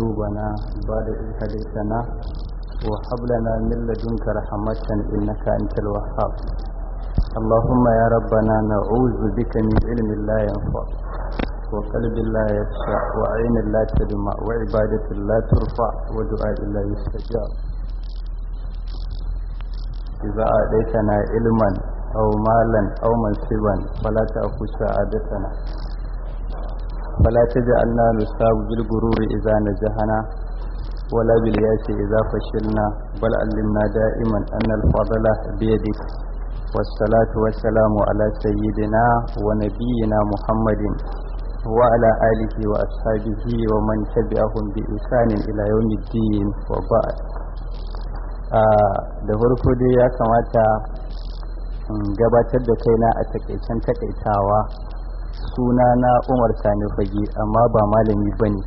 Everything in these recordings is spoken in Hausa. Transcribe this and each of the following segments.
قلوبنا بعد إذ هديتنا وهب لنا من لدنك رحمة إنك أنت الوهاب اللهم يا ربنا نعوذ بك من علم لا ينفع وقلب لا يخشع وعين لا تدمع وعبادة لا ترفع ودعاء لا يستجاب إذا أعطيتنا علما أو مالا أو منصبا فلا تأخذ سعادتنا فلا تجعلنا نصاب بالغرور إذا نجحنا ولا بالياس إذا فشلنا بل علمنا دائما أن الفضل بيدك والصلاة والسلام على سيدنا ونبينا محمد وعلى آله وأصحابه ومن تبعهم بإحسان إلى يوم الدين وبعد da farko dai ya kamata gabatar da kaina a takaicen takaitawa suna na umar sani fage amma ba malami ba ne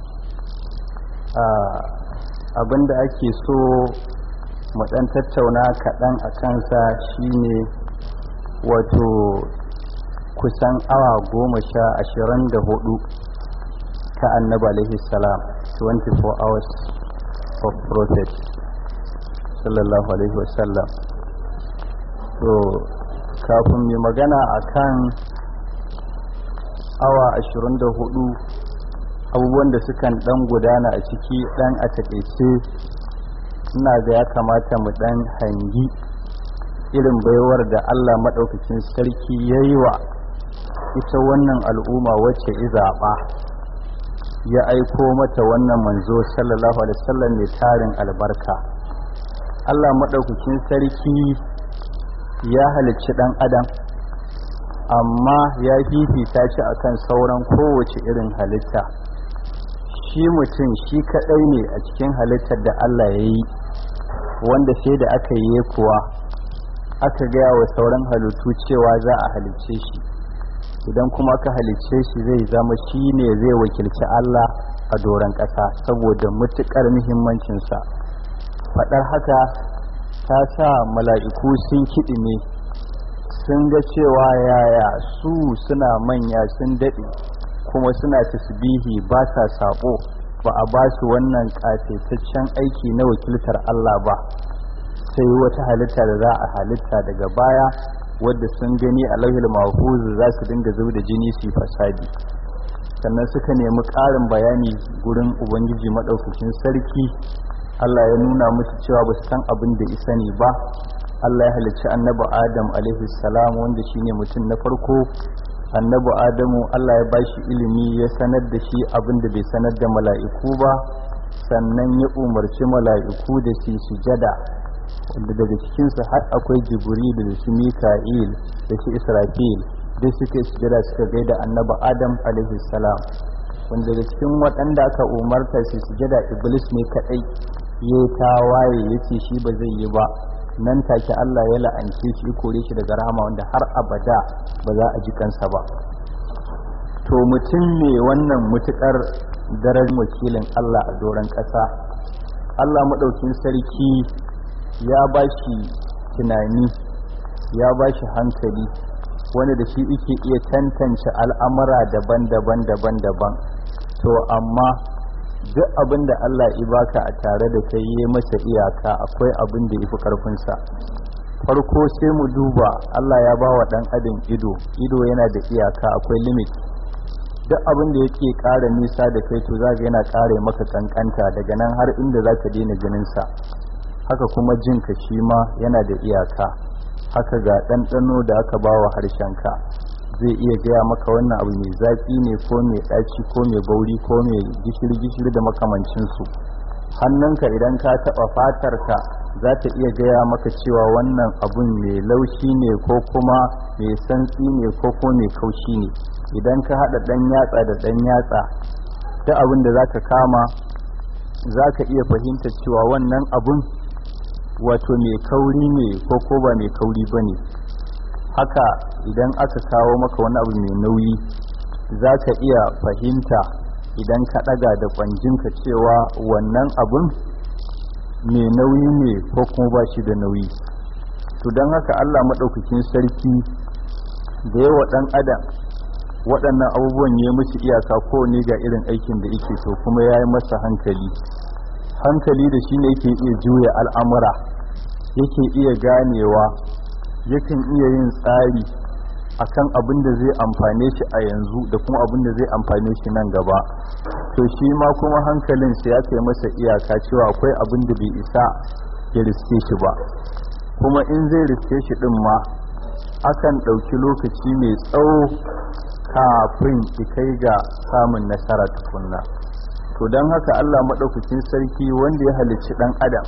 abinda ake so dan tattauna kaɗan a kansa shine wato kusan awa goma sha ashirin da hudu ta annaba alaihi salam 24 hours of prophet sallallahu alaihi wasallam to kafin mai magana akan awa ashirin da hudu abubuwan da sukan dan gudana a ciki dan a takaice ina ga ya kamata mu dan hangi irin baiwar da Allah maɗaukacin sarki ya yi wa ita wannan al'umma wacce izaɓa ya aiko mata wannan manzo sallallahu alaihi wasallam mai tarin albarka Allah maɗaukacin sarki ya halicci ɗan adam amma ya fifita shi akan sauran kowace irin halitta shi mutum shi kaɗai ne a cikin halittar da Allah ya yi wanda sai da aka yi kuwa aka gaya wa sauran halittu cewa za a halicce shi idan kuma aka halicce shi zai zama shi ne zai wakilci Allah a doron ƙasa saboda matuƙar muhimmancinsa faɗar haka ta sa mala'iku sun kiɗi ne sun ga cewa yaya su suna manya sun daɗe kuma suna tasbihi ba sa saɓo ba a ba su wannan ƙasaitaccen aiki na wakiltar Allah ba sai wata halitta da za a halitta daga baya wadda sun gani a lauhil mahfuz za su dinga zub da jini su fasadi sannan suka nemi ƙarin bayani gurin ubangiji maɗaukakin sarki Allah ya nuna musu cewa ba su san abin da isa ne ba Allah ya halicci annabi Adam alaihi salam wanda shine mutum na farko annabi Adamu Allah ya bashi ilimi ya sanar da shi abin da bai sanar da mala'iku ba sannan ya umarci mala'iku da su sujada wanda daga cikinsu har akwai jibril da su mika'il da su israfil duk suke sujada suka gaida annabi adam alaihi salam wanda daga cikin waɗanda aka umarta su sujada iblis ne kaɗai ya tawaye ya ce shi ba zai yi ba nan take allah ya la'ance shi kore shi daga rahama wanda har abada ba za a ji kansa ba to mutum ne wannan mutukar daren wakilin allah a doron ƙasa allah maɗaukin sarki ya ba shi tunani ya ba shi hankali wani da shi ike iya tantance al'amura daban-daban daban-daban to amma duk abin da Allah baka a tare da kai yi masa iyaka akwai abin da yafi karfinsa farko sai mu duba Allah ya ba wa ɗan adam ido ido yana da iyaka akwai limit duk abin da yake ƙara nisa da kai to zaka yana ƙara maka kankanta daga nan har inda zaka daina ganinsa haka kuma jinka shi ma yana da iyaka haka ga ɗanɗano da aka ba wa harshenka zai iya gaya maka wannan abu mai zaƙi ne ko mai ɗaci ko mai bauri ko mai gishiri-gishiri da makamancinsu hannunka idan ka taɓa fatarka za ta iya gaya maka cewa wannan abun mai laushi ne ko kuma mai santsi ne ko kuma mai kaushi ne idan ka haɗa ɗan yatsa da ɗan yatsa ta abin da za ka kama za ka iya fahimta cewa wannan abun wato mai kauri ne ko ko ba mai kauri ba ne haka idan aka kawo maka wani abu mai nauyi za ka iya fahimta idan ka ɗaga da ƙwanjinka cewa wannan abun mai nauyi ne ko kuma ba shi da nauyi to don haka allah maɗaukakin sarki da yawa ɗan adam waɗannan abubuwan ya musu iyaka ko ne ga irin aikin da yake so kuma ya yi masa hankali hankali da shi ne yake iya juya al'amura yake iya ganewa yakan iya yin tsari akan abin da zai amfane shi a yanzu da kuma abin da zai amfane shi nan gaba to shi ma kuma hankalin sai ya kai masa iyaka cewa akwai abin da bai isa ya riske shi ba kuma in zai riske shi din ma akan ɗauki lokaci mai tsawo kafin kai ga samun nasara tukunna to don haka allah maɗaukakin sarki wanda ya halicci ɗan adam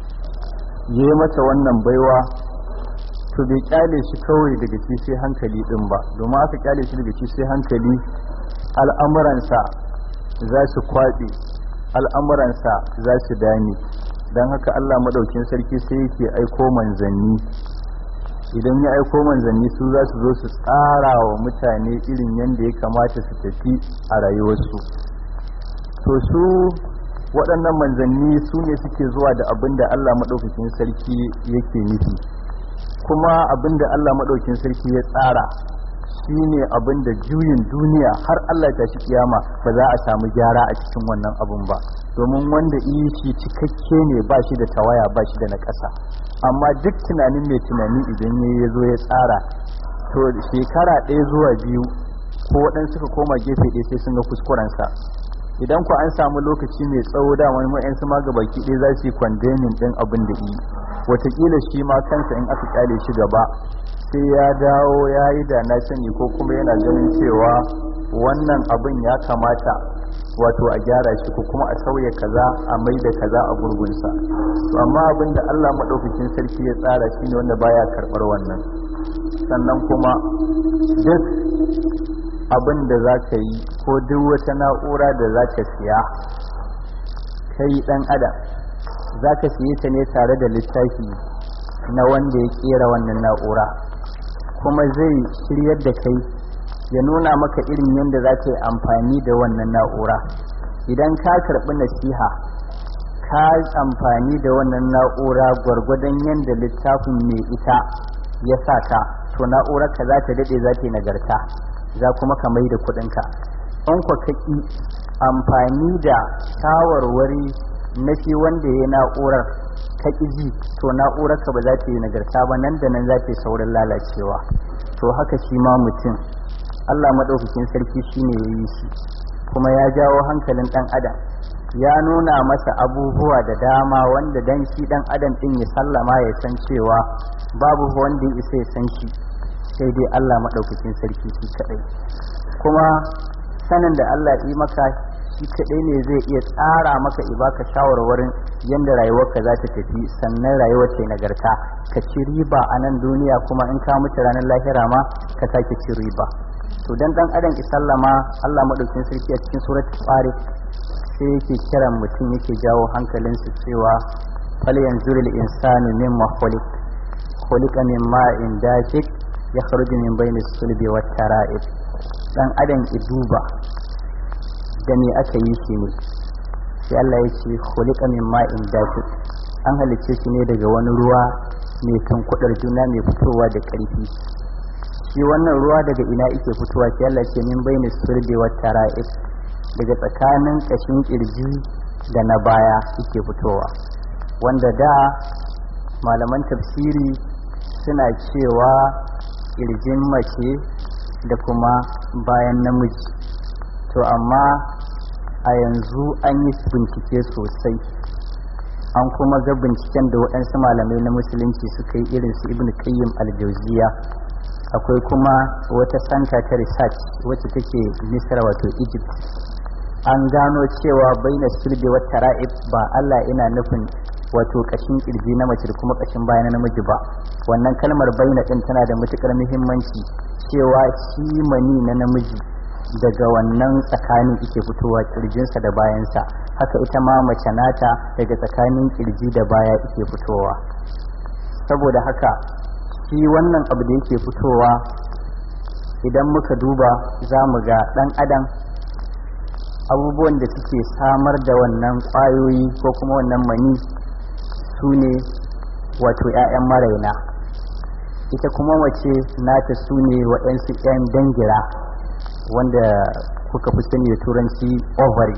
ya yi mata wannan baiwa to bai kyale shi kawai daga shi sai hankali din ba domin aka kyale shi daga shi sai hankali al'amuransa za su kwaɗe al'amuransa za su dame don haka allah maɗaukin sarki sai yake aiko manzanni idan ya aiko manzanni su za su zo su tsara wa mutane irin yadda ya kamata su tafi a rayuwarsu to su waɗannan manzanni su ne suke zuwa da abin da allah maɗaukakin sarki yake nufi kuma abin da Allah maɗaukin sarki ya tsara shi ne abin da juyin duniya har Allah ta shi kiyama ba za a samu gyara a cikin wannan abin ba domin wanda yi shi cikakke ne ba shi da tawaya ba shi da na ƙasa amma duk tunanin mai tunani idan ya zo ya tsara to shekara ɗaya zuwa biyu ko waɗansu suka koma gefe ɗaya sai sun ga kuskurensa idan ku an samu lokaci mai tsawo da wani ma'yansu ma ga baki ɗaya za su yi kwandemin ɗin abin da yi watakila shi ma kansa in aka kyale shi gaba sai ya dawo ya yi da na sani ko kuma yana ganin cewa wannan abin ya kamata wato a gyara shi ko kuma a sauya kaza a mai da kaza a gurgunsa amma abin da allah maɗaukakin sarki ya tsara shi ne wanda baya karɓar wannan sannan kuma duk abin da za ka yi ko duk wata na'ura da za ka siya kai ɗan adam za ka siye ta ne tare da littafi na wanda ya kera wannan na'ura kuma zai shiryar da kai ya nuna maka irin yadda za ka yi amfani da wannan na'ura idan ka karɓi nasiha ka amfani da wannan na'ura gwargwadon yadda littafin mai ita ya sa ka to na'urar ka za ta daɗe za ta yi nagarta za kuma ka mai da kuɗinka in kwa kaki amfani da shawarwari na shi wanda ya na'urar ka ji to na'urar ka ba za ta yi nagarta ba nan da nan za ta yi saurin lalacewa to haka shi ma mutum Allah maɗaukakin sarki shine ya yi shi kuma ya jawo hankalin ɗan adam ya nuna masa abubuwa da dama wanda dan shi ɗan adam ɗin ya sallama ya san cewa babu wanda ya isa ya san shi sai dai Allah maɗaukakin sarki shi kaɗai kuma sanin da Allah yi maka shi kaɗai ne zai iya tsara maka i baka shawarwarin yadda rayuwarka za ta tafi sannan rayuwar ta nagarta ka ci riba a nan duniya kuma in ka mutu ranar lahira ma ka sake ci riba to dan dan adam isallama Allah madaukin sarki a cikin suratul farik sai yake kiran mutum yake jawo hankalinsa cewa fal yanzurul insanu mimma khuliq khuliqa min ma'in dafiq yakhruju min bainis sulbi wat tara'ib dan adam iduba da me aka yi shi ne sai Allah ya ce khuliqa min ma'in dafiq an halicce shi ne daga wani ruwa mai tankudar juna mai fitowa da ƙarfi shi wannan ruwa daga ina yake fitowa sai Allah ce min bayni surbi wa tara'ib daga tsakanin kashin kirji da na baya yake fitowa wanda da malaman tafsiri suna cewa kirjin mace da kuma bayan namiji to amma a yanzu an yi bincike sosai an kuma ga binciken da waɗansu malamai na musulunci suka yi irin su ibn qayyim al-jawziya akwai kuma wata santa ta research wacce take misra wato egypt an gano cewa baina sulbi wa tara'ib ba Allah ina nufin wato kashin kirji na mace da kuma kashin baya na namiji ba wannan kalmar baina din tana da matukar muhimmanci cewa shi mani na namiji daga wannan tsakanin ike fitowa kirjinsa da bayansa haka ita ma mace nata daga tsakanin kirji da baya ike fitowa saboda haka shi wannan abu da yake fitowa idan muka duba za mu ga ɗan adam abubuwan da suke samar da wannan ƙwayoyi ko kuma wannan mani su ne wato 'ya'yan maraina ita kuma wace nata su ne waɗansu 'yan dangira wanda kuka fi sani da turanci ovary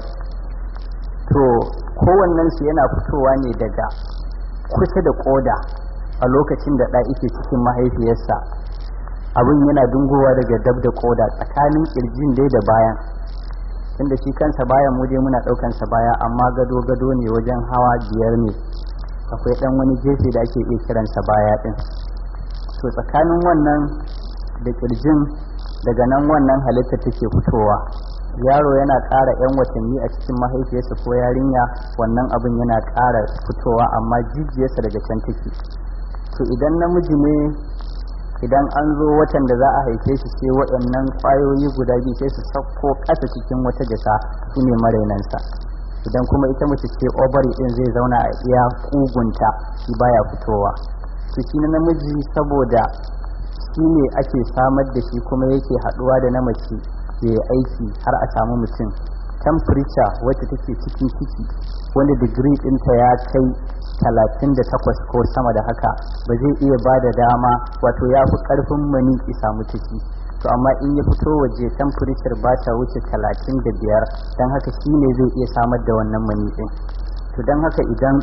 to kowannensu yana fitowa ne daga kusa da koda a lokacin da ɗa ike cikin mahaifiyarsa abin yana dungowa daga dab da koda tsakanin ƙirjin dai da bayan inda shi kansa bayan mu dai muna ɗaukansa baya amma gado gado ne wajen hawa biyar ne akwai ɗan wani gefe da ake iya kiransa baya ɗin to tsakanin wannan da ƙirjin daga nan wannan halitta take fitowa yaro yana ƙara 'yan watanni a cikin mahaifiyarsa ko yarinya wannan abin yana ƙara fitowa amma jijiyarsa daga can take to idan namiji ne idan an zo watan da za a haife shi sai waɗannan ƙwayoyi guda biyu sai su sauko ƙasa cikin wata jasa su ne marainansa idan kuma ita mace ce ovary ɗin zai zauna a iya ƙugunta shi baya fitowa to shi na namiji saboda shi ne ake samar da shi kuma yake haɗuwa da na mace ya aiki har a samu mutum temperature wacce take cikin ciki wanda digiri ɗinta ya kai talatin da takwas ko sama da haka ba zai iya ba da dama wato ya fi ƙarfin mani ki samu ciki to amma in ya fito waje temperature ba ta wuce talatin da biyar don haka shi ne zai iya samar da wannan mani ɗin to don haka idan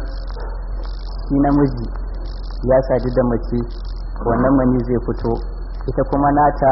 shi namiji ya sadu da mace wannan mani zai fito ita kuma nata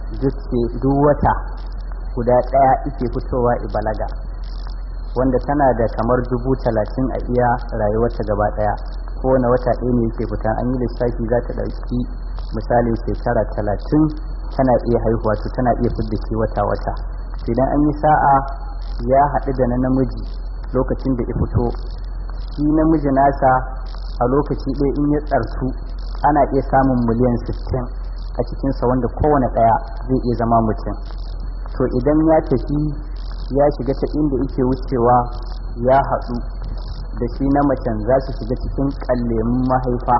duk wata guda ɗaya ike fitowa ibalaga wanda tana da kamar dubu talatin a iya rayuwarta gaba ɗaya kowane wata ɗaya ne yake fita an yi lissafi za ta ɗauki misalin shekara talatin tana iya haihuwa to tana iya fidda shi wata wata idan an yi sa'a ya haɗu da na namiji lokacin da ya fito shi namiji nasa a lokaci ɗaya in ya tsarsu ana iya samun miliyan 60 a cikinsa wanda kowane ɗaya zai iya zama mutum to idan ya tafi ya shiga ta inda yake wucewa ya haɗu da shi na macen za su shiga cikin ƙallemin mahaifa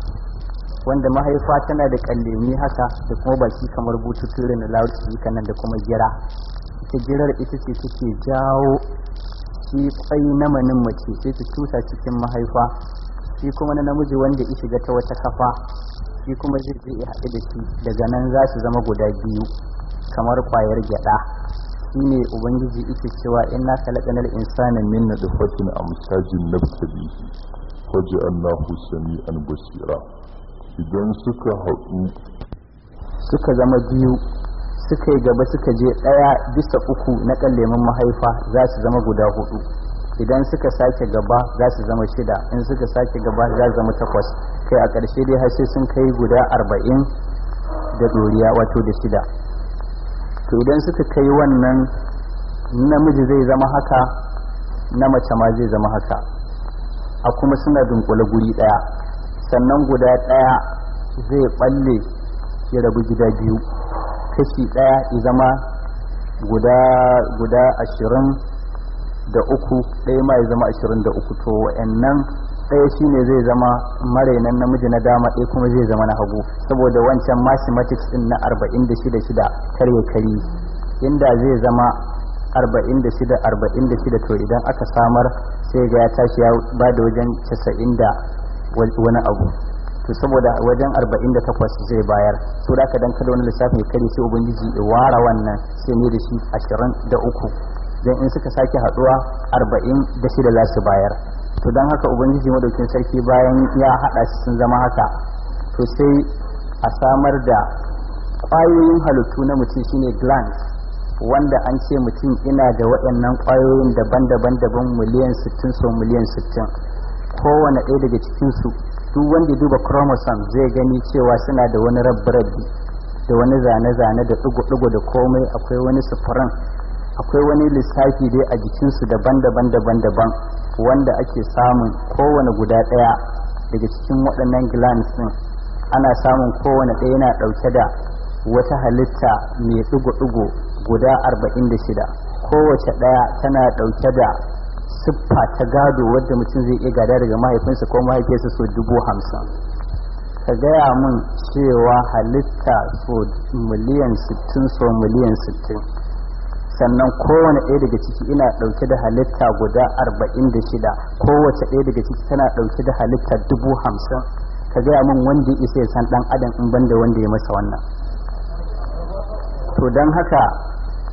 wanda mahaifa tana da ƙallemi haka da kuma baki kamar bututu irin da loudspeaker nan da kuma gira ita girar ita ce take jawo shi kwai na manin mace sai su cusa cikin mahaifa shi kuma na namiji wanda ya shiga ta wata kafa shi kuma zai je ya haɗu da shi daga nan za su zama guda biyu kamar kwayar gyada shi ne ubangiji ike cewa inna khalaqanal insana min nutfatin amsajin nabtalihi faj'alnahu sami'an basira idan suka haɗu suka zama biyu suka yi gaba suka je ɗaya bisa uku na kallemin mahaifa za su zama guda hudu idan suka sake gaba za su zama shida in suka sake gaba za su zama takwas kai a ƙarshe dai har sai sun kai guda arba'in da doriya wato da shida to idan suka kai wannan namiji zai zama haka na mace ma zai zama haka a kuma suna dunkule guri ɗaya sannan guda ɗaya zai balle ya rabu gida biyu kashi ɗaya ya zama guda guda ashirin da uku ɗaya ma ya zama ashirin da uku to wa'annan ɗaya shine zai zama marainan namiji na dama ɗaya kuma zai zama na hagu saboda wancan mathematics ɗin na arba'in da shida shida karye kari inda zai zama arba'in da shida arba'in da shida to idan aka samar sai ga ya tashi ya ba da wajen casa'in da wani abu to saboda wajen arba'in da takwas zai bayar so da aka dan kada wani lissafi kare sai ubangiji ya ware wannan sai ne da shi ashirin da uku dan in suka sake haduwa arba'in da shida za su bayar to don haka ubangiji madaukin sarki bayan ya hada su sun zama haka to sai a samar da ƙwayoyin halittu na mutum shine glands wanda an ce mutum ina da waɗannan ƙwayoyin daban-daban daban miliyan 60 so miliyan 60 kowane ɗaya daga cikinsu duk wanda ya duba chromosome zai gani cewa suna da wani rabbi da wani zane-zane da ɗigo-ɗigo da komai akwai wani sufuran akwai wani lissafi dai a jikinsu daban-daban daban-daban wanda ake samun kowane guda ɗaya daga cikin waɗannan glands ɗin ana samun kowane ɗaya yana ɗauke da wata halitta mai ɗigo-ɗigo guda arba'in da shida kowace ɗaya tana ɗauke da siffa ta gado wadda mutum zai iya gada daga mahaifinsa ko mahaifinsa so dubu hamsin ka gaya min cewa halitta so miliyan sittin so miliyan sittin sannan kowane ɗaya daga ciki ina ɗauke da halitta guda arba'in da shida kowace ɗaya daga ciki tana ɗauke da halitta dubu hamsin ka gaya min wanda ya isa ya san ɗan adam in banda wanda ya masa wannan to don haka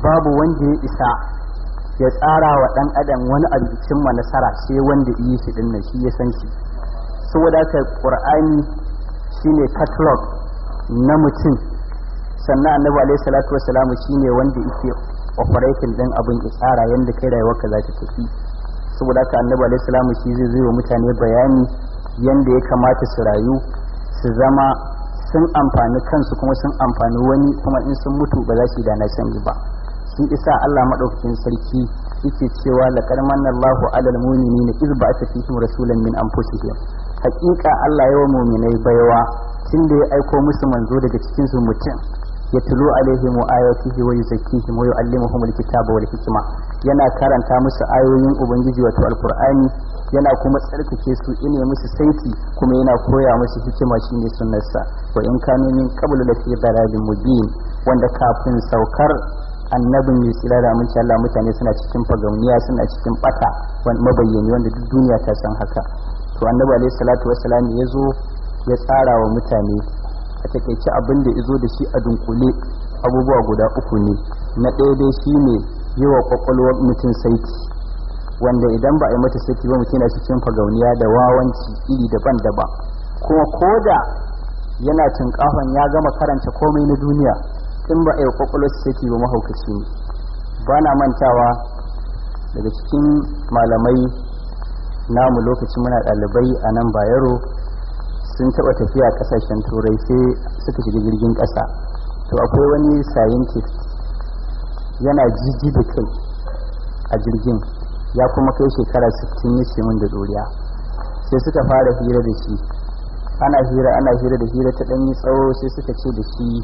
babu wanda ya isa ya tsara wa ɗan adam wani abu cimma nasara sai wanda yi shi ɗin nan shi ya san shi saboda haka ƙur'ani shine catalog na mutum sannan annabi alaihi salatu wassalam shine wanda yake operating din abin tsara yanda kai rayuwarka za ta tafi saboda haka annabi alaihi salamu shi zai zai wa mutane bayani yanda ya kamata su rayu su zama sun amfani kansu kuma sun amfani wani kuma in sun mutu ba za su yi da na sani ba shi isa Allah madaukakin sarki yake cewa laqad manna Allahu 'alal mu'minina iz ba'atha fihim rasulan min anfusihim haƙiƙa Allah yawa mu'minai baiwa tunda ya aiko musu manzo daga cikin su mutum yatlu alaihim ayatihi wa yuzakkihim wa yu'allimuhum alkitaba wal hikma yana karanta musu ayoyin ubangiji wato alqur'ani yana kuma tsarkake su ine musu saiti kuma yana koya musu hikima shine sunnarsa wa in kanu min qablu lafi dalalin mubin wanda kafin saukar annabin mai tsira da aminci Allah mutane suna cikin fagauniya suna cikin bata mabayyani wanda duk duniya ta san haka to annabi alaihi salatu wassalam ya zo ya tsara wa mutane a takaice abin da izo da shi a dunkule abubuwa guda uku ne na ɗaya dai shi ne yi wa kwakwalwar mutum saiti wanda idan ba a yi mata saiti ba mutum yana cikin fagauniya da wawanci iri daban-daban kuma koda yana tunkahon ya gama karanta komai na duniya in ba a yi kwakwalwar saiti ba mahaukaci ne ba na mantawa daga cikin malamai namu lokacin muna ɗalibai a nan bayero sun taɓa tafiya ƙasashen turai sai suka shiga jirgin ƙasa to akwai wani scientist yana jiji da kai a jirgin ya kuma kai shekara 60 ya min da ɗoriya sai suka fara hira da shi ana hira ana hira da hira ta ɗanyi tsawo sai suka ce da shi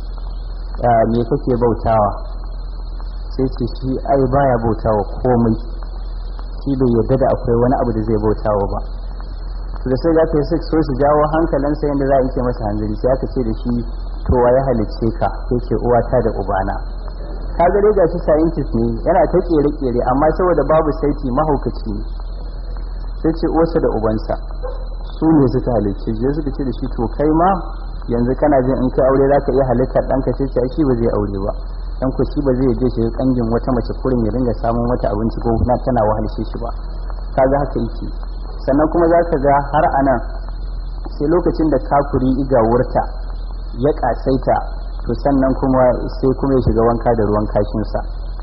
me kake bautawa sai ce shi ai baya bautawa komai shi bai yarda da akwai wani abu da zai bautawa ba to da sai za ka yi so su jawo hankalinsa yadda za a yi masa hanzari sai aka ce da shi to wa ya halicce ka sai ce uwata da ubana ka ga dai gashi scientist ne yana ta kere kere amma saboda babu saiti mahaukaci ne sai ce uwarsa da ubansa su ne suka halicce je suka ce da shi to kai ma yanzu kana jin in kai aure za ka iya halittar ɗanka sai ce shi ba zai aure ba dan ku shi ba zai je shi kangin wata mace kurin ya dinga samun mata abinci ko na tana wahalshe shi ba kaga haka yake sannan kuma za ka ga har a nan sai lokacin da kafuri iga wurta ya kasaita to sannan kuma sai kuma ya shiga wanka da ruwan kashinsa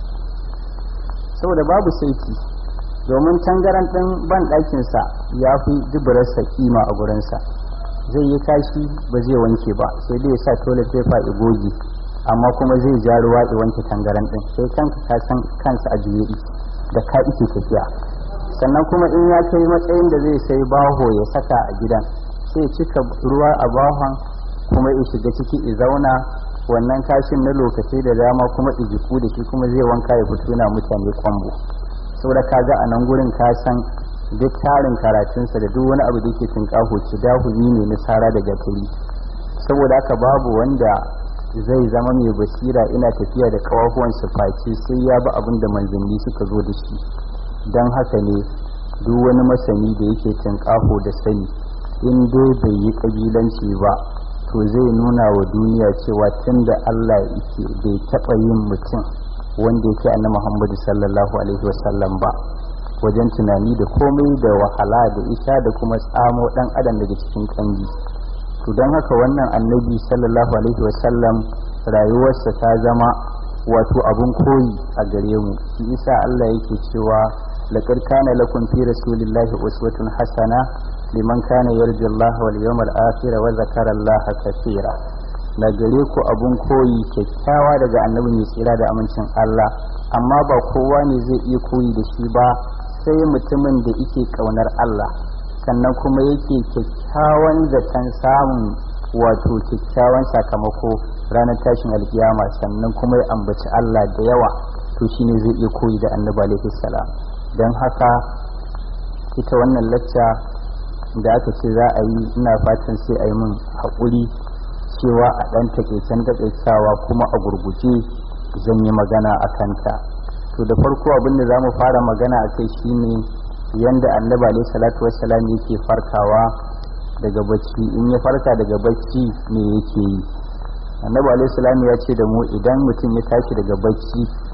saboda babu saiti domin tangaran ɗin ban ɗakinsa ya fi duburarsa kima a gurinsa zai yi kashi ba zai wanke ba sai dai ya sa toilet paper ya goge amma kuma zai ja ruwa ya wanke tangaran ɗin sai kanka ka san kansa a juye da ka ike tafiya sannan kuma in ya kai matsayin da zai sai baho ya saka a gidan sai cika ruwa a bahon kuma ya shiga ciki ya zauna wannan kashin na lokaci da dama kuma ijiku da shi kuma zai wanka ya fito na mutane kwambo saboda ka ga a nan gurin ka san duk tarin karatunsa da duk wani abu da yake tunƙaho ci dahumi ne na sara da gatari saboda haka babu wanda zai zama mai basira ina tafiya da kawahuwan face sai ya bi abin da manzanni suka zo da shi don haka ne duk wani masani da yake tunƙaho da sani in dai bai yi ƙabilanci ba to zai nuna wa duniya cewa tun da Allah yake bai taɓa yin mutum wanda yake annabi Muhammadu sallallahu alaihi wasallam ba wajen tunani da komai da wahala da isha da kuma tsamo ɗan adam daga cikin kangi to don haka wannan annabi sallallahu alaihi wasallam rayuwarsa ta zama wato abun koyi a gare mu shi isa Allah yake cewa laqad kana lakum fi rasulillahi uswatun hasana liman kana yarju Allah wal yawmal akhir wa zakara Allah kaseera na gare ku abun koyi kyakkyawa daga annabi mai tsira da amincin Allah amma ba kowa ne zai iya koyi da shi ba sai mutumin da yake kaunar Allah sannan kuma yake kyakkyawan zaton samun wato kyakkyawan sakamako ranar tashin alkiyama sannan kuma ya ambaci Allah da yawa to shine zai iya koyi da annabi alaihi salam don haka ita wannan lacca da aka ce za a yi ina fatan sai a yi min haƙuri cewa a ɗan taƙaicen taƙaicawa kuma a gurguje zan yi magana a kanta to da farko abin da za mu fara magana a kai shine yanda annabi alaihi salatu wassalam yake farkawa daga bacci in ya farka daga bacci me yake yi annabi alaihi salam ya ce da mu idan mutum ya tashi daga bacci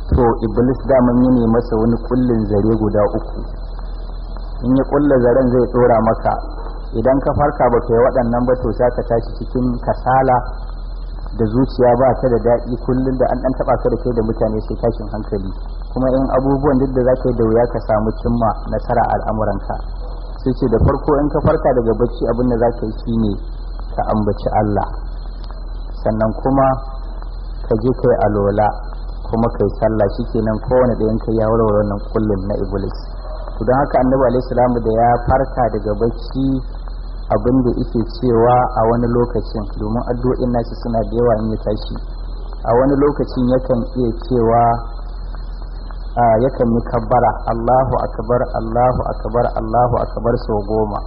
to iblis daman yi ne masa wani kullin zare guda uku in ya kulla zaren zai tsora maka idan ka farka ba ka yi waɗannan ba to sai ka tashi cikin kasala da zuciya ba ta da daɗi kullum da an ɗan taɓa ka da kai da mutane sai tashin hankali kuma in abubuwan duk da za ka yi da wuya ka samu cimma nasara a al'amuranka sai ce da farko in ka farka daga bacci abin da za ka yi shine ka ambaci Allah sannan kuma ka je kai alola kuma kai sallah shikenan kowane ɗayan kai ya warware wannan kullum na iblis to don haka annabi alaihi salamu da ya farka daga bacci abin da yake cewa a wani lokacin domin addu'o'in nashi suna da yawa in ya tashi a wani lokacin yakan iya cewa yakan yi kabbara Allahu akbar Allahu akbar Allahu akbar sau goma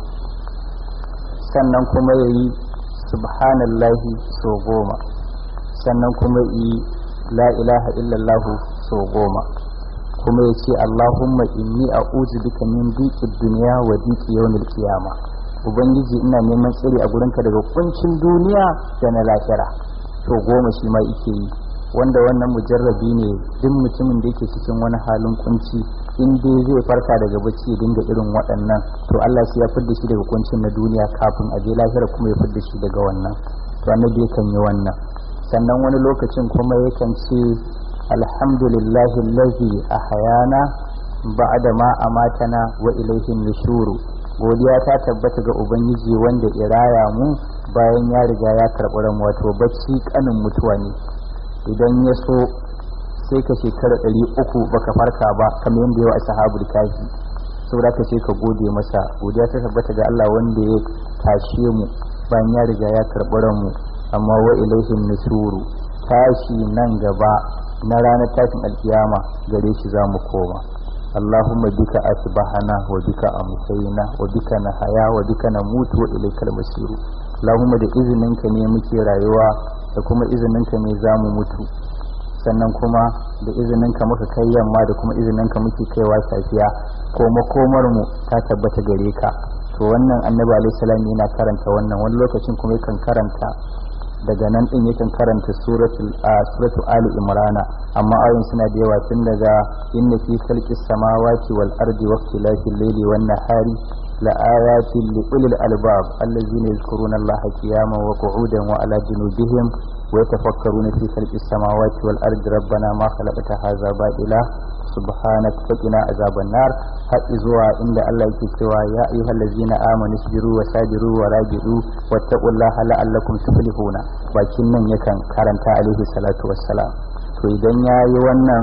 sannan kuma ya yi subhanallahi sau goma sannan kuma yi la ilaha illallah sau goma kuma ya ce Allahumma inni a'udhu bika min dhiqid dunya wa dhiqi yawmil qiyamah ubangiji ina neman tsiri a gurinka daga kuncin duniya da na lahira to goma shi ma yake yi wanda wannan mujarrabi ne duk mutumin da yake cikin wani halin kunci in dai zai farka daga bacci ya dinga irin waɗannan to Allah sai ya fidda shi daga kuncin na duniya kafin a je lahira kuma ya fidda shi daga wannan to annabi yakan yi wannan sannan wani lokacin kuma yakan ce alhamdulillahi allazi ahyana ba'da ma amatana wa ilayhi nushuru godiya ta tabbata ga ubangiji wanda iraya mu bayan ya riga ya karɓi ran wato bacci kanin mutuwa ne idan ya so sai ka shekara ɗari uku baka farka ba kamar yadda yawa a sahabul kafi saboda ka ce ka gode masa godiya ta tabbata ga Allah wanda ya tashe mu bayan ya riga ya karɓi ran mu amma wa ilaihin nusuru tashi nan gaba na ranar tashin alkiyama gare shi za mu koma اللهم بك أصبحنا وبك أمسينا وبك نحيا وبك نموت وإليك المصير اللهم da izininka ne muke rayuwa da kuma izininka ne za mu mutu sannan kuma da izininka muka kai yamma da kuma izininka muke kaiwa safiya ko makomar mu ta tabbata gare ka to wannan annabi alaihi salam yana karanta wannan wani lokacin kuma yakan karanta daga nan din yakan karanta suratul suratul ali imrana amma ayoyin suna da yawa tun daga inna fi khalqis samawati wal ardi wa ikhtilafil layli wan nahari la ayatin li ulil albab allazina yadhkuruna allaha qiyaman wa qu'udan wa ala junubihim wa yatafakkaruna fi khalqis samawati wal ardi rabbana ma khalaqta hadha batila subhanak faqina azaban nar har zuwa inda Allah yake cewa ya ayyuhal ladzina amanu isbiru wa sabiru wa rabidu wattaqullaha la'allakum tuflihuna bakin nan yakan karanta alaihi salatu wassalam to idan yayi wannan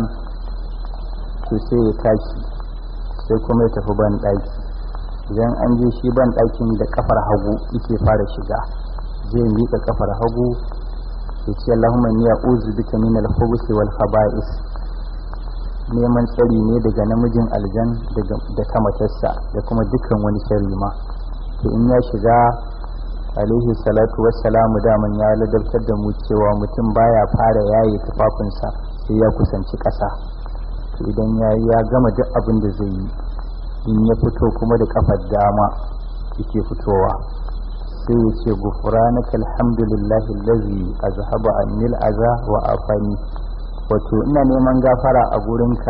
to sai ya tashi sai kuma ya tafi ban daki idan an je shi ban dakin da kafar hagu yake fara shiga zai miƙa kafar hagu ya ce Allahumma inni a'udhu bika min al-khubuthi wal khaba'is neman tsari ne daga namijin aljan da ta matarsa da kuma dukkan wani sharri ma to in ya shiga alaihi salatu wassalamu daman ya ladabtar da mu cewa mutum baya fara yaye tufafinsa sai ya kusanci ƙasa to idan ya ya gama duk abin da zai yi in ya fito kuma da kafar dama yake fitowa sai ya ce gufranaka alhamdulillahi allazi azhaba annil aza wa afani wato ina neman gafara a gurinka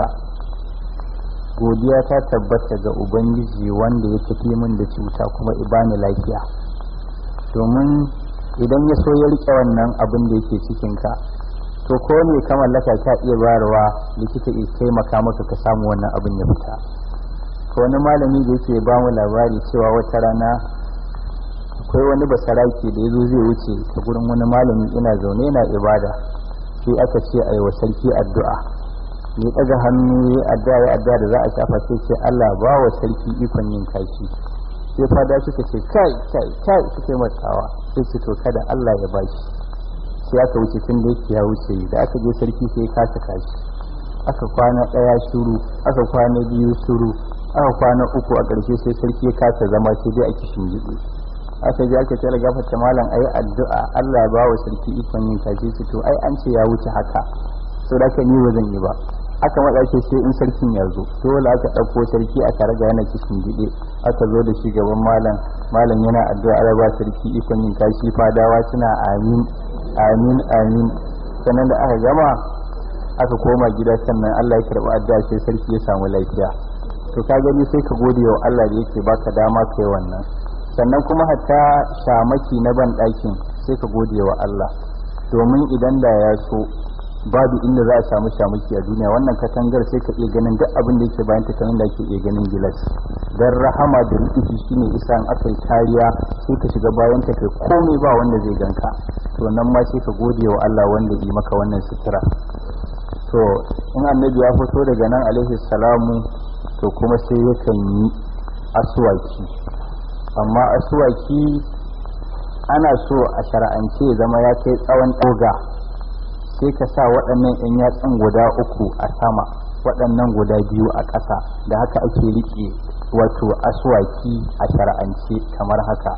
godiya ta tabbata ga ubangiji wanda ya tafi min da cuta kuma ibani lafiya domin idan ya so ya rike wannan abin da yake cikinka to ko ne ka mallaka ka iya bayarwa likita ya taimaka maka ka samu wannan abin ya fita ko wani malami da yake ba mu labari cewa wata rana akwai wani basaraki da ya zo zai wuce ta gurin wani malami ina zaune yana ibada sai aka ce a yi wa sarki addu'a ne ɗaga hannu ya addu'a ya addu'a da za a shafa sai ce Allah ba wa sarki ikon yin kashi sai fada suka ce kai kai kai suka yi matsawa sai ce to kada Allah ya ba shi sai aka wuce tun da yake ya wuce da aka je sarki sai ya kasa kashi aka kwana ɗaya shuru aka kwana biyu shuru aka kwana uku a ƙarshe sai sarki ya kasa zama sai dai a kishin gido aka je aka tsara gafarta malam ayi addu'a Allah ya bawa sarki ikon yin kaji su to ai an ce ya wuce haka so da ka ni ba zan yi ba aka matsa ce sai in sarkin ya zo dole aka ɗauko sarki aka raga yana cikin gide aka zo da shi gaban malam malam yana addu'a Allah ba sarki ikon yin kashi fadawa suna amin amin amin sannan da aka gama aka koma gida sannan Allah ya karɓi addu'a sai sarki ya samu lafiya to ka gani sai ka gode wa Allah da yake baka dama kai wannan sannan kuma hatta shamaki na ban ɗakin sai ka gode wa Allah domin idan da ya so babu inda za a samu shamaki a duniya wannan katangar sai ka iya ganin duk abin da yake bayan ta kamar da ake iya ganin gilas dan rahama da rikici shine isa in aka yi kariya sai ka shiga bayan ta kai komai ba wanda zai ganka to nan ma sai ka gode wa Allah wanda yi maka wannan sutura to in annabi ya fito daga nan alaihi salamu to kuma sai yakan yi aswaki amma aswaki ana so a shara'ance zama ya kai tsawon ɗoga sai ka sa waɗannan 'yan yatsun guda uku a sama waɗannan guda biyu a ƙasa da haka ake riƙe wato aswaki a shara'ance kamar haka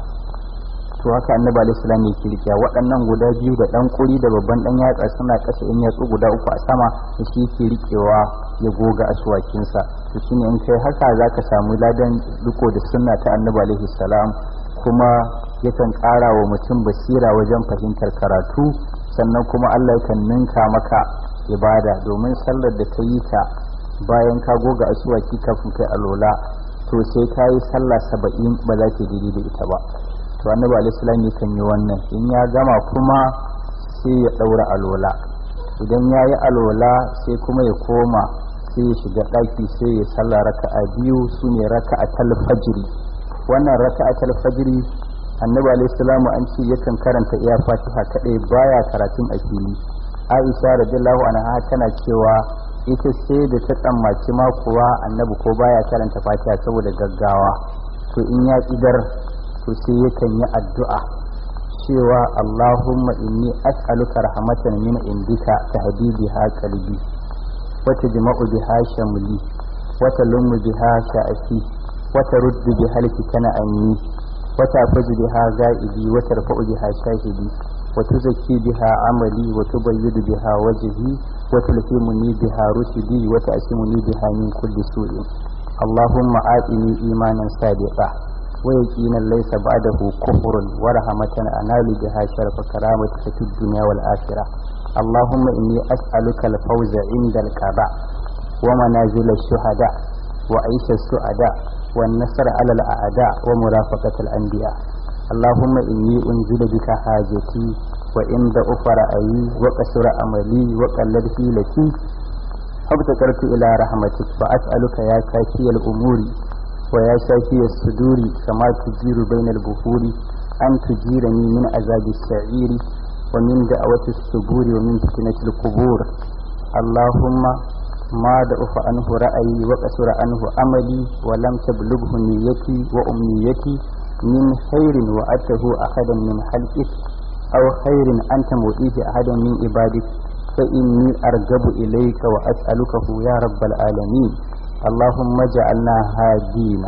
to haka annabi alaihi salam yake riƙe waɗannan guda biyu da ɗan kuri da babban ɗan yatsa suna ƙasa 'yan yatsu guda uku a sama da shi yake riƙewa ya goga aswakinsa to shine in kai haka zaka samu ladan riko da sunna ta annabi alaihi salam kuma yakan ƙara wa mutum basira wajen fahimtar karatu sannan kuma Allah yakan ninka maka ibada domin sallar da ka yi ta bayan ka goga asuwaki kafin kai alola to sai ka yi sallah saba'in ba za ta daidai da ita ba to annabi alaihi yakan yi wannan in ya gama kuma sai ya ɗaura alola idan ya yi alola sai kuma ya koma sai ya shiga ɗaki sai ya sallah raka'a biyu su ne raka'a talfajiri wannan raka'a talfajiri annabi alayhi salamu an ce yakan karanta iya fatiha kadai baya karatun a fili aisha radiyallahu anha tana cewa ita sai da ta tsammaci ma kuwa annabi ko baya karanta fatiha saboda gaggawa to in ya idar to sai yakan yi addu'a cewa allahumma inni as'aluka rahmatan min indika tahdi biha qalbi wa tajma'u biha shamli wa talummu biha sha'ati wa taruddu biha al-fitana anni وتعفز بها غائبي وترفع بها شاهدي وتزكي بها عملي وتبيض بها وجهي وتلهمني بها رشدي وتأسمني بها من كل سوء اللهم آتني إيمانا صادقا ويقينا ليس بعده كفر ورحمة أنال بها شرف كرامتك في الدنيا والآخرة اللهم إني أسألك الفوز عند الكعبة ومنازل الشهداء وعيش السعداء والنصر على الأعداء ومرافقة الأنبياء اللهم إني أنزل بك حاجتي وإن ضعف رأيي وقصر أملي وقلد حيلتي فابتكرت إلى رحمتك فأسألك يا كافي الأمور ويا شافي الصدور كما تجير بين البحور أن تجيرني من عذاب السعير ومن دعوة الصبور ومن فتنة القبور اللهم ما ضعف عنه رأيي وقصر عنه أملي ولم تبلغه نيتي وأمنيتي من خير وأته أحدا من خلقك أو خير أنت مؤتيه أحدا من عبادك فإني أرجب إليك وأسألكه يا رب العالمين اللهم اجعلنا هادين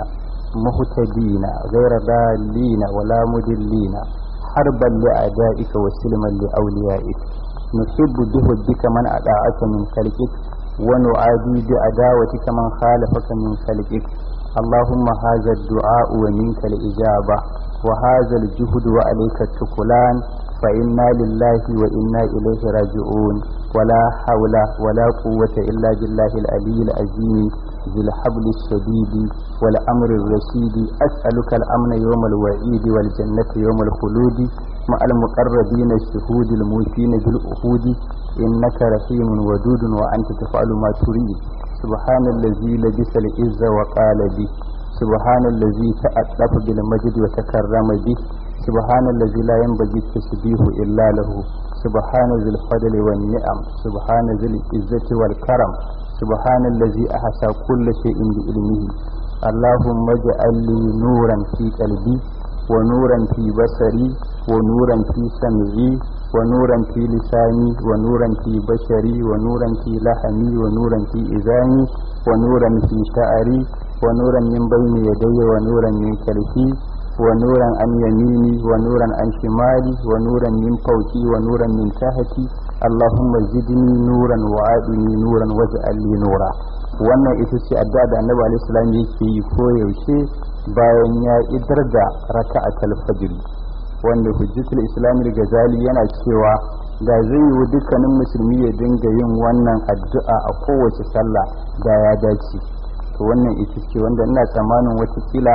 مهتدين غير ضالين ولا مدلين حربا لأعدائك وسلما لأوليائك نحب بهدك من أدعاك من خلقك ونعادي بعداوتك من خالفك من خلقك اللهم هذا الدعاء ومنك الإجابة وهذا الجهد وعليك التكلان فإنا لله وإنا إليه راجعون ولا حول ولا قوة إلا بالله العلي العظيم ذي الحبل الشديد والأمر الرشيد أسألك الأمن يوم الوعيد والجنة يوم الخلود مع المقربين الشهود الموتين بالأهود إنك رحيم ودود وأنت تفعل ما تريد سبحان الذي لبس العز وقال به سبحان الذي تألف بالمجد وتكرم به سبحان الذي لا ينبغي التسبيح إلا له سبحان ذي الفضل والنعم سبحان ذي العزة والكرم سبحان الذي أحسى كل شيء بعلمه اللهم اجعل لي نورا في قلبي ونورا في بصري ونورا في سمعي ونورا في لساني ونورا في بشري ونورا في لحمي ونورا في إذاني ونورا في شعري ونورا من بين يدي ونورا من خلفي ونورا عن يميني ونورا عن شمالي ونورا من فوقي ونورا من تحتي اللهم زدني نورا وعادني نورا واجعل لي نورا wannan ita ce addu'a da annabi alaihi salam yake yi ko yaushe bayan ya idar da raka'atul fajr wanda hujjatul islam al-ghazali yana cewa da zai yi dukkanin musulmi ya dinga yin wannan addu'a a kowace sallah da ya dace to wannan ita ce wanda ina tsammanin watakila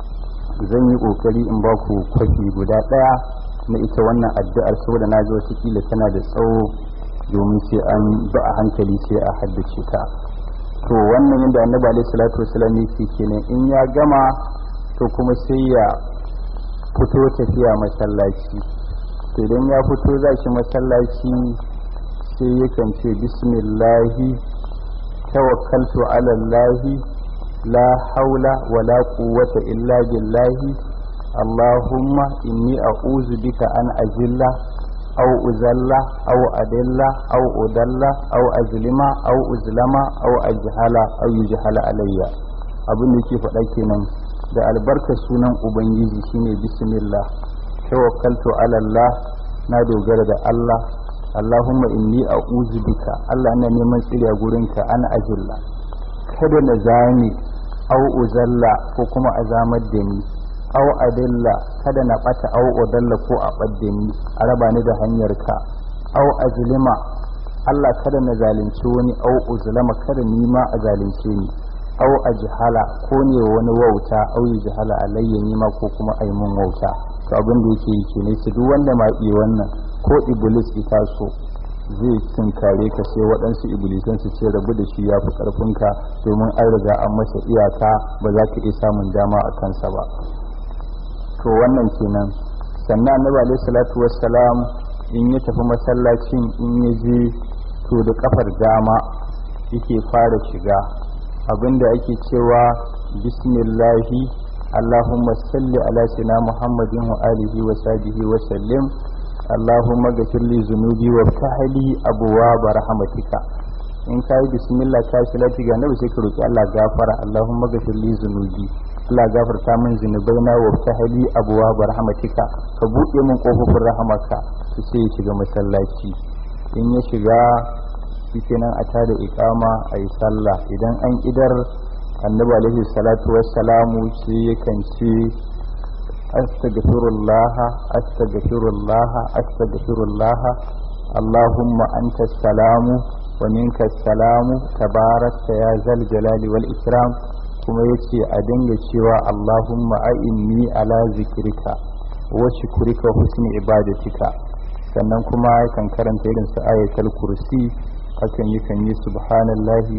zan yi kokari in ba ku kwafi guda ɗaya na ita wannan addu'ar saboda na ji watakila tana da tsawo domin sai an ba a hankali sai a haddace ta to wannan yadda annabi alaihi salatu wasallam yake kenan in ya gama to kuma sai ya fito tafiya masallaci to idan ya fito za shi masallaci sai yakan ce bismillahi tawakkaltu ala allahi la haula wala quwwata illa billahi allahumma inni a'udhu bika an ajilla aw uzalla aw adilla aw udalla aw azlima aw uzlama aw ajhala aw yujhala alayya abin da yake faɗa kenan da albarkar sunan ubangiji shine bismillah tawakkaltu ala allah na dogara da Allah Allahumma inni a'udhu bika Allah ina neman tsiri a gurinka an ajilla kada na zame au uzalla ko kuma a zamar da ni au adilla kada na bata au udalla ko a badda ni a raba ni da hanyar ka au azlima Allah kada na zalunci wani au uzlama kada ni ma a zalunce ni au ajhala ko ne wani wauta au yajhala alayya ni ma ko kuma ai mun wauta to abin da yake yi ne su duk wanda ma iya wannan ko iblis ita so zai tunkare ka sai waɗansu iblisan su ce rabu da shi ya fi ƙarfinka domin an riga an masa iyaka ba za ka iya samun dama a kansa ba to wannan kenan sannan annabi alaihi salatu wassalam in ya tafi masallacin in ya je to da kafar dama yake fara shiga abinda ake cewa bismillahi اللهم صل على سيدنا محمد وآله وصحبه وسلم اللهم اغفر لي ذنوبي وافتح لي أبواب رحمتك in ka yi bismillah ka shi lati ga nabi sai ka roki Allah gafara Allahumma ghafir li zunubi Allah gafarta min zunubai na wa tahli abwa bi rahmatika ka buɗe min kofofin rahamaka sai ya shiga masallaci in ya shiga shikenan a tada iqama ayi sallah idan an idar annabi alaihi salatu wassalamu sai yakan ce astaghfirullah astaghfirullah astaghfirullah allahumma anta salamu wa minka salamu tabarakta ya zal jalali wal ikram kuma yace a dinga cewa allahumma a'inni ala zikrika wa shukrika husni ibadatika sannan kuma yakan karanta irin su ayatul kursi hakan yakan yi subhanallahi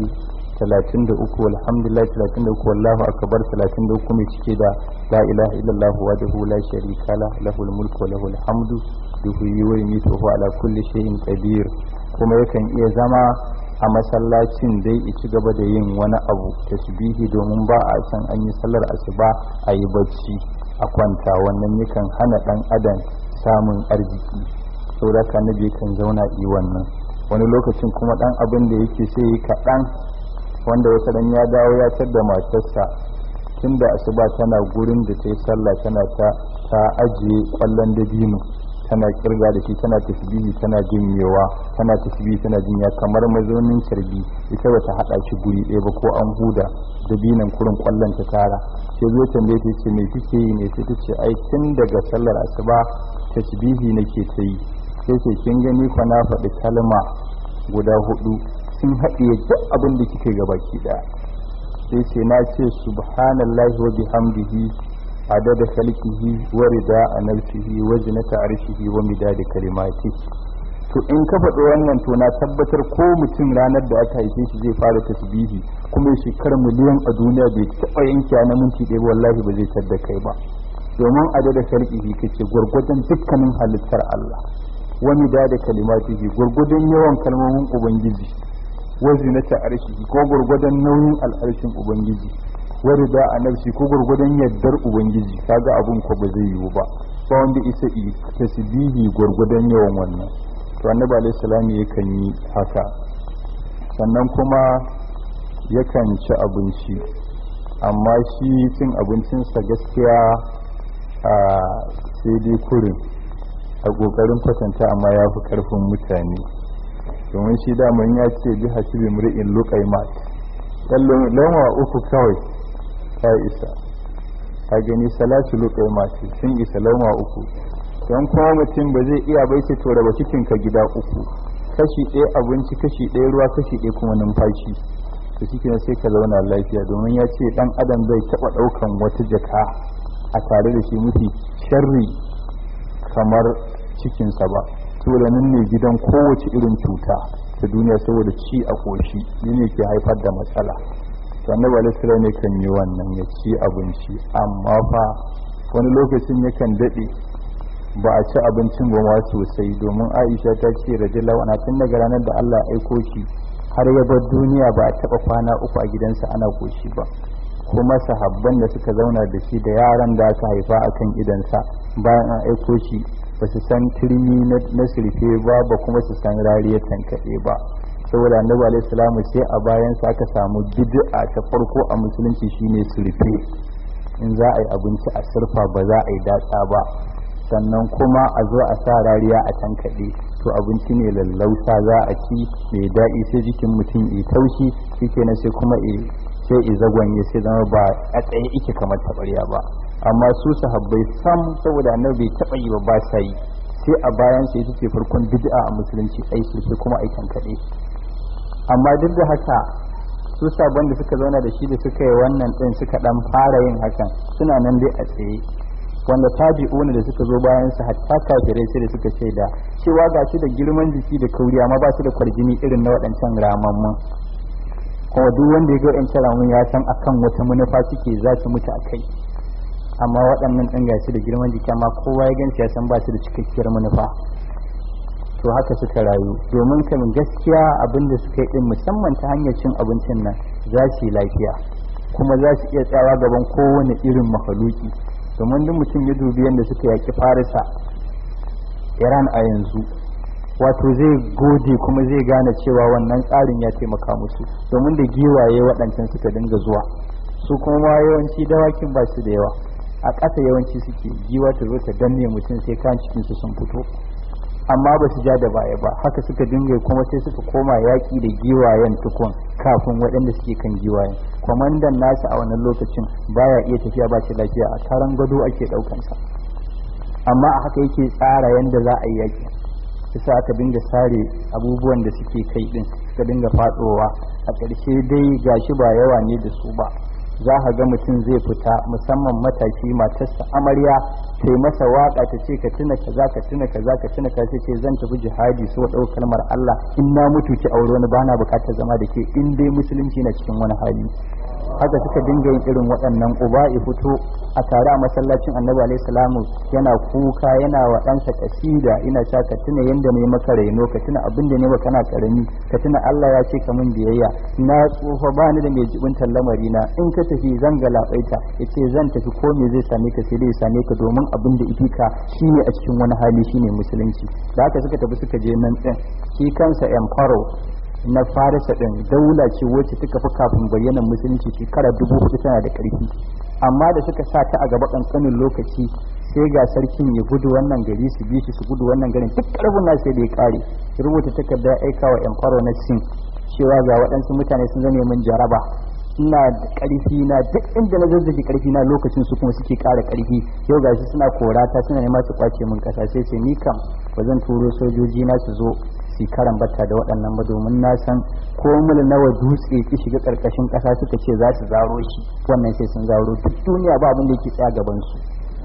33 alhamdulillah 33 wallahu akbar 33 mai cike da la ilaha illallah wahdahu la sharika la lahul mulku wa lahul hamdu yuhyi wa yumiitu wa ala kulli shay'in qadir kuma yakan iya zama a masallacin dai ya ci gaba da yin wani abu tasbihi domin ba a san an yi sallar asuba a yi bacci a kwanta wannan yakan hana dan adam samun arziki saboda ka nabi kan zauna yi wannan wani lokacin kuma dan abin da yake sai kaɗan wanda wata dan ya dawo ya tar da matarsa tun da asuba tana gurin da ta yi sallah tana ta ta ajiye kwallon dabino tana kirga da shi tana tasbihi tana jinyewa tana tasbihi tana jinya kamar mazaunin carbi ita bata hada shi guri ɗaya ba ko an huda dabinan kurin kwallon ta tara sai zo tambaye ta ce me kike yi ne sai ta ce ai tun daga sallar asuba tasbihi nake ta yi sai ce kin gani kwa na faɗi kalma guda hudu sun haɗiye duk abin da kike ga baki ɗaya sai ce na ce subhanallahi wa bihamdihi adada khalqihi wa rida nafsihi wa zinata arshihi wa midada kalimati to in ka faɗi wannan to na tabbatar ko mutum ranar da aka haife shi zai fara tasbihi kuma shekar miliyan a duniya bai taɓa yanke na minti ɗaya ba wallahi ba zai tadda kai ba domin adada khalqihi kace gwargwadon dukkanin halittar Allah wa midada kalimatihi gwargwadon yawan kalmomin ubangiji wazinata arshi ko gurgudan nauyin al'arshin ubangiji warida a nafsi ko gurgudan yaddar ubangiji kaga abun ko ba zai yiwu ba ba wanda isa yi tasbihi gurgudan yawan wannan to annabi alaihi salam yakan yi haka sannan kuma yakan ci abinci amma shi cin abincinsa gaskiya a sai dai kurin a kokarin kwatanta amma ya fi karfin mutane domin shi daman ya ce bi hasibi mri'in luqaimat lauma uku kawai ta isa a gani salatu luqaimat sun isa lauma uku don kuma mutum ba zai iya bai ce to raba cikin ka gida uku kashi ɗaya abinci kashi ɗaya ruwa kashi ɗaya kuma numfashi to shi sai ka zauna lafiya domin ya ce ɗan adam bai taɓa ɗaukan wata jaka a tare da shi mafi sharri kamar cikinsa ba saboda nan ne gidan kowace irin cuta ta duniya saboda ci a ƙoshi ne ke haifar da matsala to annabi alaihi ne kan yi wannan ya ci abinci amma fa wani lokacin yakan daɗe ba a ci abincin ba ma sosai domin aisha ta ce radiyallahu anha tun daga ranar da Allah ya aiko shi har ya bar duniya ba a taɓa kwana uku a gidansa ana koshi ba kuma sahabban da suka zauna da shi da yaran da aka haifa a kan idansa bayan an aiko shi ba su san turmi na surfe ba ba kuma su san rariyar tankaɗe ba saboda annabi alaihi salamu sai a bayan sa aka samu bid'a ta farko a musulunci shine surfe in za a yi abinci a surfa ba za a yi datsa ba sannan kuma a zo a sa rariya a tankaɗe to abinci ne lallausa za a ci mai daɗi sai jikin mutum ya taushi shikenan sai kuma sai i zagwanye sai zama ba a tsaye ike kamar taɓarya ba amma su sahabbai sam saboda annabi bai taɓa yi ba ba sa yi sai a bayan sai ita ce farkon bid'a a musulunci ai sai kuma ai tankaɗe amma duk da haka su sabon da suka zauna da shi da suka yi wannan ɗin suka ɗan fara yin hakan suna nan dai a tsaye wanda tabi'una da suka zo bayan su hatta kafirai sai da suka ce da cewa ga shi da girman jiki da kauri amma ba su da kwarjini irin na waɗancan ramammun kuma duk wanda ya ga waɗancan ramun ya san akan wata manufa suke za su mutu a kai amma waɗannan ɗin gashi da girman jiki amma kowa ya gansu ya san ba su da cikakkiyar manufa to haka suka rayu domin kamin gaskiya abin da suka yi din musamman ta hanyar cin abincin nan za su yi lafiya kuma za su iya tsawa gaban kowane irin mahaluki domin duk mutum ya dubi yadda suka yaki farisa iran a yanzu wato zai gode kuma zai gane cewa wannan tsarin ya taimaka musu domin da giwaye waɗancan suka dinga zuwa su kuma yawanci dawakin ba su da yawa a ƙasa yawanci suke giwa ta zo ta danne mutum sai kan cikinsu sun fito amma ba su ja da baya ba haka suka dinga kuma sai suka koma yaƙi da giwayen tukun kafin waɗanda suke kan giwayen kwamandan nasu a wannan lokacin baya iya tafiya ba shi lafiya a taron gado ake ɗaukansa amma a haka yake tsara yadda za a yi yaƙi yasa aka dinga sare abubuwan da suke kai ɗin suka dinga faɗowa a ƙarshe dai gashi ba yawa ne da su ba za ka ga mutum zai fita musamman matashi matarsa amarya ta yi masa waka ta ce ka tuna kaza ka tuna kaza ka tuna kaza ce zan tafi jihadi so ɗau kalmar Allah in na mutu ki aure wani bana bukatar zama da ke in dai musulunci na cikin wani hali haka suka dinga yin irin waɗannan uba ya fito a tare a masallacin annabi alaihi salamu yana kuka yana wa ɗansa kasida ina sha ka tuna yanda ne maka raino ka tuna abin da ne maka kana karami ka tuna Allah ya ce ka min biyayya na tsufa ba ni da mai jibintar lamari na in ka tafi zan ga labaita yace zan tafi ko me zai same ka sai dai same ka domin abin da ifika shine a cikin wani hali shine musulunci da haka suka tafi suka je nan din shi kansa emperor na farisa din daula ce wacce suka fi kafin bayyanan musulunci shekara dubu hudu tana da karfi amma da suka sa ta a gaba kankanin lokaci sai ga sarkin ya gudu wannan gari su bi shi su gudu wannan garin duk karfin na sai da ya kare rubuta takarda ya aika wa emperor na sin cewa ga waɗansu mutane sun zame min jaraba ina da ƙarfi na duk inda na zazzage ƙarfi na lokacin su kuma suke ƙara ƙarfi yau gashi suna korata suna nema su kwace min ƙasa sai ce ni kam ba zan turo sojoji na su zo su karan batta da waɗannan ba domin na san ko mul nawa dutse ki shiga ƙarƙashin ƙasa suka ce za su zaro shi wannan sai sun zaro duk duniya ba abin da yake tsaya gaban su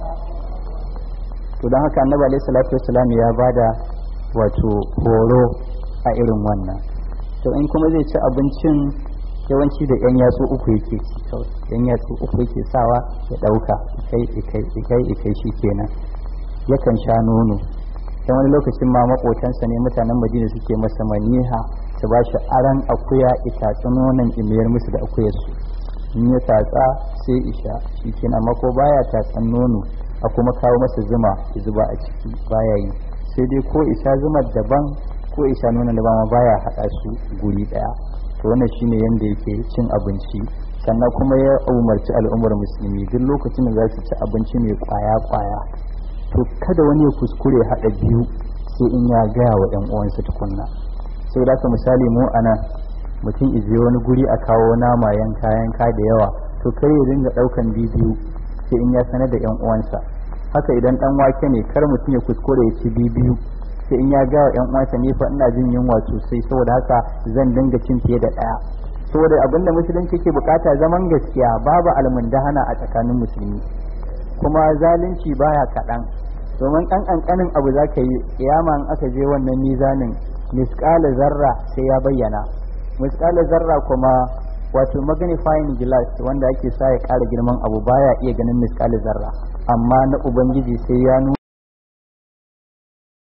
to don haka annabi alaihi salatu wassalam ya bada wato horo a irin wannan to in kuma zai ci abincin yawanci da yan yatsu uku yake ci kawai yan yatsu uku yake sawa ya ɗauka ikai ikai ikai ikai shi kenan yakan sha nono dan wani lokacin ma makotansa ne mutanen madina suke masa maniha su ba shi aran akuya itatsu nonon imiyar musu da akuyar su in ya tatsa sai isha shi kenan amma ko baya tatsan nono a kuma kawo masa zuma ya zuba a ciki baya yi sai dai ko isha zumar daban ko isha nonon daban ma baya haɗa su guri ɗaya to wannan shine yanda yake cin abinci sannan kuma ya umarci al'ummar musulmi duk lokacin da za su ci abinci mai kwaya kwaya to kada wani ya kuskure haɗa biyu sai in ya gaya wa ‘yan uwansa tukunna sai da misali mu anan mutum ije wani guri a kawo nama yanka yanka da yawa to kai ya dinga ɗaukan bidiyo sai in ya sanar da ‘yan uwansa haka idan dan wake ne kar mutum ya kuskure ya ci biyu sai in ya ga yan uwansa ne fa ina jin yunwa sosai saboda haka zan dinga cin fiye da daya saboda abin da musulunci ke bukata zaman gaskiya babu almundahana a tsakanin musulmi kuma zalunci baya kaɗan domin ɗan ƙanƙanin abu za ka yi kiyama in aka je wannan mizanin misƙala zarra sai ya bayyana misƙala zarra kuma wato magnifying glass wanda ake sa ya ƙara girman abu baya iya ganin misƙala zarra amma na ubangiji sai ya nuna